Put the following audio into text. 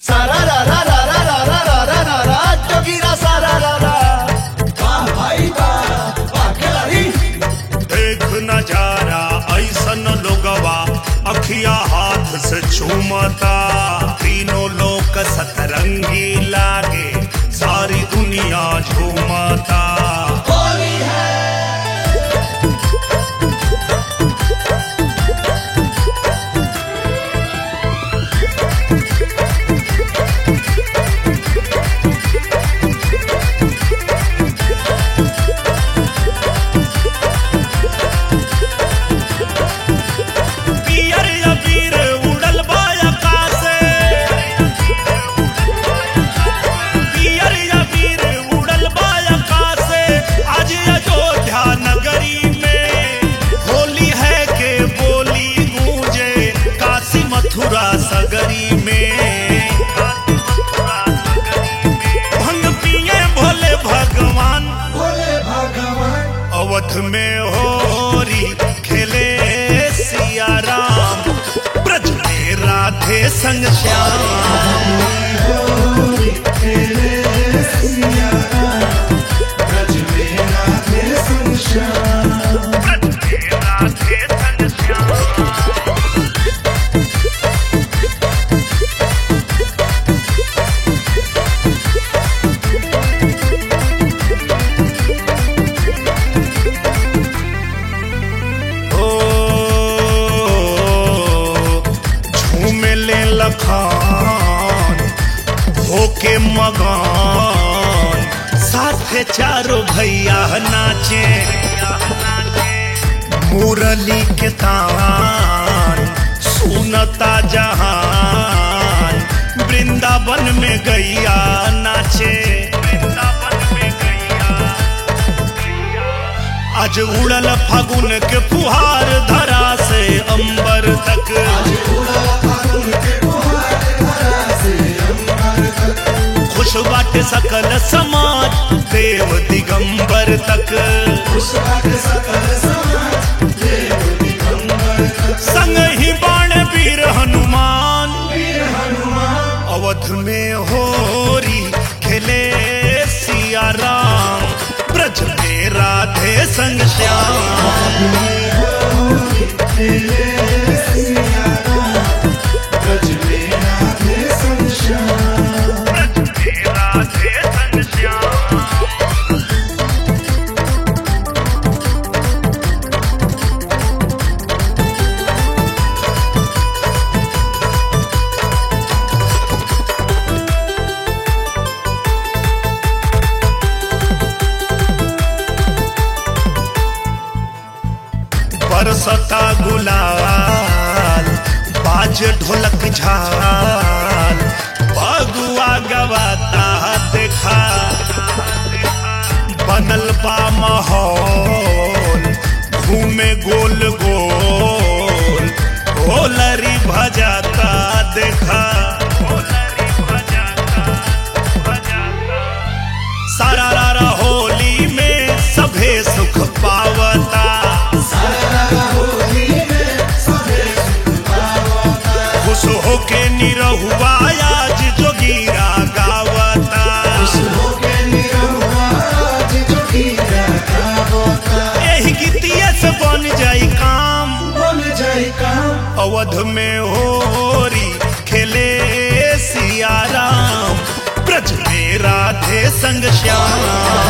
सारा रा रा रा रा रा रा रा रा रा रा जोगीरा सारा रा रा वाह भाई वाह वाह खिलाड़ी देख नजारा ऐसन लोगवा अखिया हाथ से चूमता तीनों लोक सतरंगी लागे सारी दुनिया झूमता होली है पियर अबीर उड़ल बा आकाशे पियर अबीर उड़ल बा आकाशे आज अयोध्या नगरी में होली है के बोली गूंजे काशी मथुरा सगरी में भंग पिए भोले भगवान भोले भगवान अवध में होरी खेले सिया राम ब्रज में राधे संग श्याम ब्रज में राधे संग श्याम ओ झूमे ले लखान होके मगान साथे चारों भैया नाचे मुरली के तान सुनता जहान वृंदावन में गैया नाचे वृंदावन में गैया आज उड़ल फागुन के फुहार धरा से अंबर तक खुश बाटे सकल समाज देव दिगंबर तक संग ही बाण वीर हनुमान अवध में होरी खेले सिया राम ब्रज में राधे संग श्याम ब्रज में राधे संग श्याम बरसता गुलाल बाज ढोलक झाल बगुआ गवाता देखा बनल बा माहौल घूमे गोल गोल होलरी भजाता देखा होलरी भजाता भजाता सारा रारा होली में सभे सुख पावता खुश होके निरहुआ आज जोगीरा गावता एही गीतिया से बन जाई काम अवध में होरी खेले सिया राम ब्रज में राधे संग श्याम